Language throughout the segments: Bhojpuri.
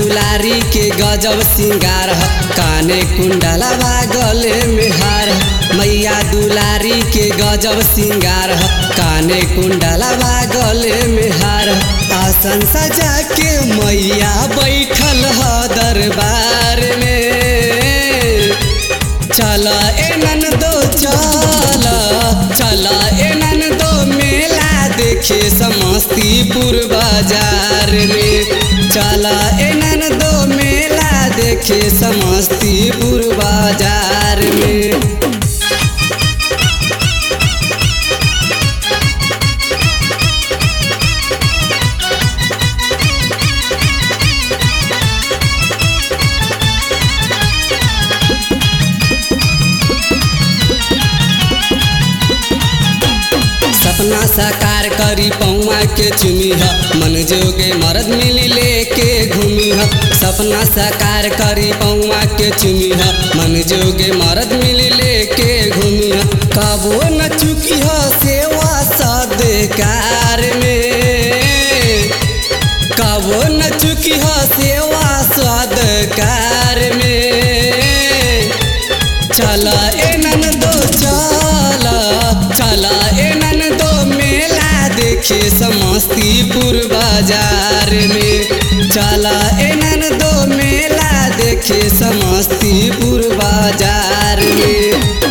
दुलारी के गजब सिंगार ह काने कुंडलवा गले में हार ह मैया दुलारी के गजब सिंगार ह काने कुंडलवा गले में हार ह आसन सजा के मैया बैठल ह दरबार में चल एनन दो चल चल एनन दो मेला देखे समस्तीपुर बाजार में चल एनन दो मेला देखे समस्तीपुर बाजार में सपना साकार करी पौआ के चुमी ह मन जोगे मरद मिली लेके घूमी ह सपना साकार करी पौआ के चुमी ह मन जोगे मरद मिली लेके घूमी ह कबो न चुकी ह सेवा सदकार में कबो न चुकी ह सेवा सदकार में चल एनन दो चल चल एनन दो मेला देखे समस्तीपुर बाजार में चल एनन दो मेला देखे समस्तीपुर बाजार में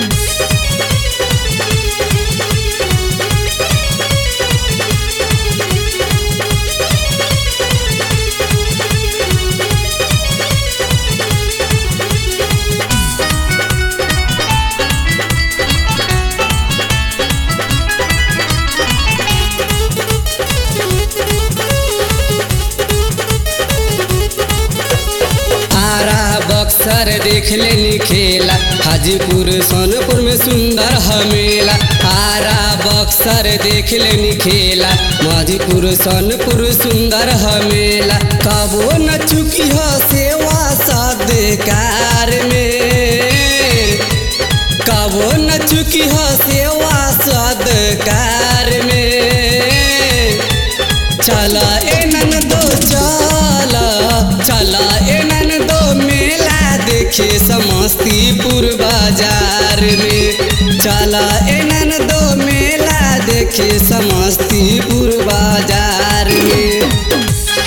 आरा बक्सर देख लेनी खेला हाजीपुर सोनपुर में सुंदर हमेला आरा बक्सर देख लेनी खेला माधीपुर सोनपुर सुंदर हमेला कबो न चुकी हो सेवा सदकार में कबो न चुकी हो सेवा सदकार में चल एनन दो चल चल एनन दो मेला देखे समस्तीपुर बाजार में चल एनन दो मेला देखे समस्तीपुर बाजार में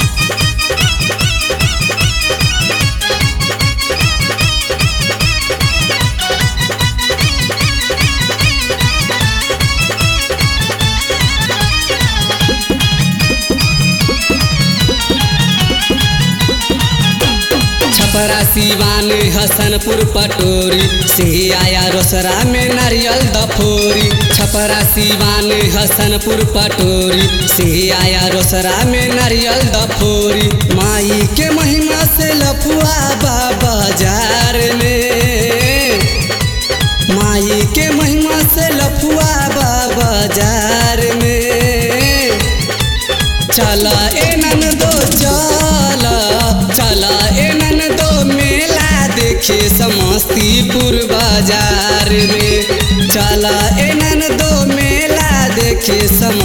छपरा सिवान हसनपुर पटोरी सिंघिया रोसरा में नारियल दफोरी छपरा सिवान हसनपुर पटोरी सिंघिया रोसरा में नारियल दफोरी माई के महिमा से लफुआ बाजार में माई के महिमा से लफुआ बाजार में चल एनन दो चल चल एनन दो मेला देखे समस्तीपुर बाजार में चल एनन दो मेला देखे सम